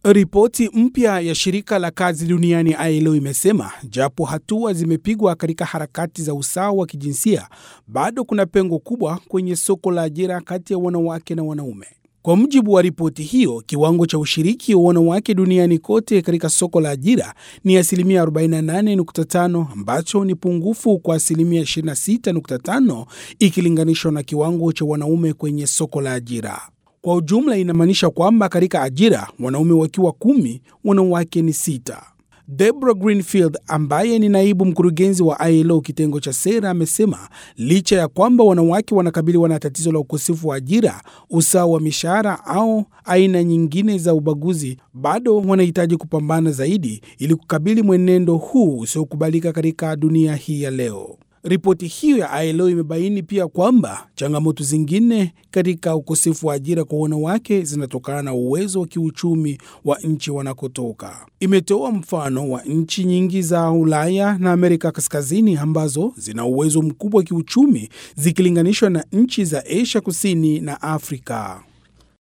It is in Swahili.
Ripoti mpya ya shirika la kazi duniani ILO imesema japo hatua zimepigwa katika harakati za usawa wa kijinsia, bado kuna pengo kubwa kwenye soko la ajira kati ya wanawake na wanaume. Kwa mujibu wa ripoti hiyo, kiwango cha ushiriki wa wanawake duniani kote katika soko la ajira ni asilimia 48.5 ambacho ni pungufu kwa asilimia 26.5 ikilinganishwa na kiwango cha wanaume kwenye soko la ajira. Kwa ujumla inamaanisha kwamba katika ajira wanaume wakiwa kumi, wanawake ni sita. Deborah Greenfield ambaye ni naibu mkurugenzi wa ILO kitengo cha sera amesema licha ya kwamba wanawake wanakabiliwa na tatizo la ukosefu wa ajira, usawa wa mishahara au aina nyingine za ubaguzi, bado wanahitaji kupambana zaidi ili kukabili mwenendo huu usiokubalika katika dunia hii ya leo. Ripoti hiyo ya ILO imebaini pia kwamba changamoto zingine katika ukosefu wa ajira kwa wanawake zinatokana na uwezo wa kiuchumi wa nchi wanakotoka. Imetoa mfano wa nchi nyingi za Ulaya na Amerika Kaskazini ambazo zina uwezo mkubwa wa kiuchumi zikilinganishwa na nchi za Asia Kusini na Afrika.